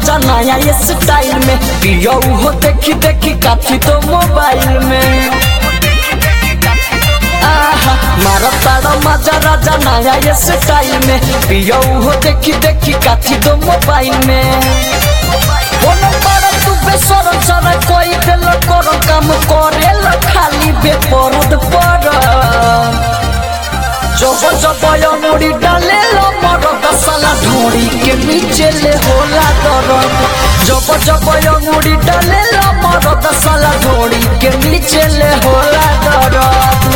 राजा नया ये स्टाइल में पियो हो देखी देखी काफी तो मोबाइल में आहा मारो तारो मजा राजा नया ये स्टाइल में पियो हो देखी देखी काफी तो मोबाइल में बोलो बड़ा तू बेसर सर कोई दिल करो काम करे ल खाली बेपरद पर जब जब यो मुड़ी डाले लो मरद साला ढोड़ी के नीचे ले होला दरद जब जब यो मुड़ी डाले लो मरद साला ढोड़ी के नीचे ले होला दरद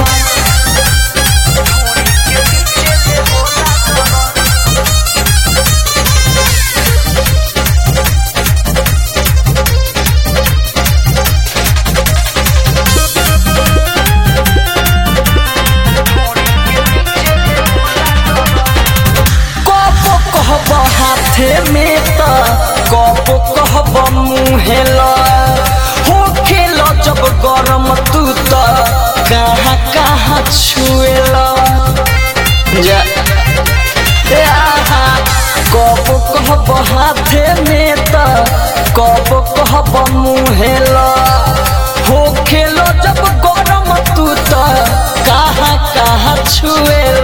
कबो कहब हाथे में त कबो कहब मुहे ल हो खेल जब गरम तू त कहाँ कहाँ छुएल जा ए आहा कबो कहब हाथे में त कबो कहब मुहे ल हो खेल जब गरम तू त कहाँ कहाँ छुएल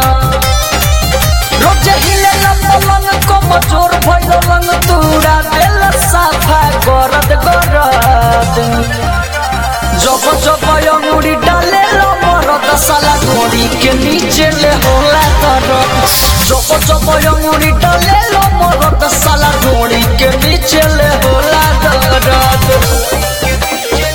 रोज हिले लंबन को मजोर भइल लंग तूरा देल साफा गरद गरद जब जब अंगुरी डाले लो मरद साला घोड़ी के नीचे ले होला तरद जब जब अंगुरी डाले लो मरद साला घोड़ी के नीचे ले होला दरद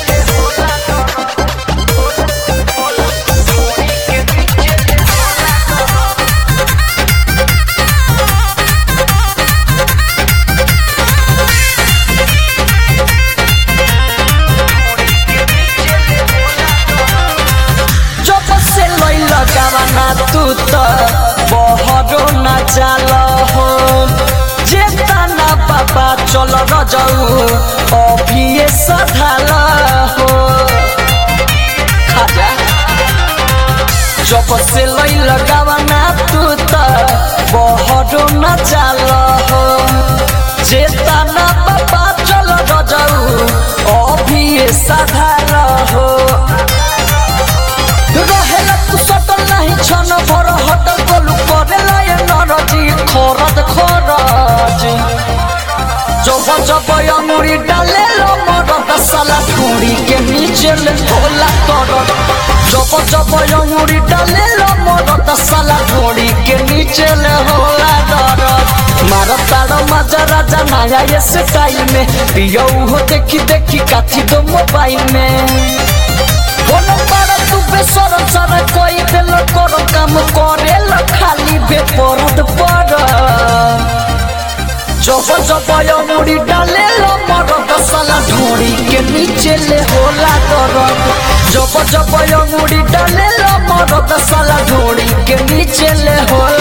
जब से लैल गावाना तू त बहरो न जाल हो जे ताना बाबा चल र जाऊ अभिये सधाल हो खाजा जब से लैल गावाना तू त बहरो न जाल हो जे ताना बाबा चल र जाऊ अभिये सधाल हो रहेला तू सटल नहीं छन भर हटल गोलू करेला ये नरजी खरद खरज जब जब अंगुरी डाले लो मरद साला ढूंढी के नीचे ले होला तरद जब जब अंगुरी डाले लो मरद साला ढूंढी के नीचे ले होला दरद मारो तारो मजा राजा नया ये स्टाइल में पियो हो देखी देखी काथी दो मोबाइल में बोलो बड़ा तू बेसर सर कोई दिल करो काम करे ल खाली बेपरद पर जब जब यो मुड़ी डाले लो मरद साला ढोड़ी के नीचे ले होला दरद जब जब यो मुड़ी डाले लो मरद साला ढोड़ी के नीचे ले होला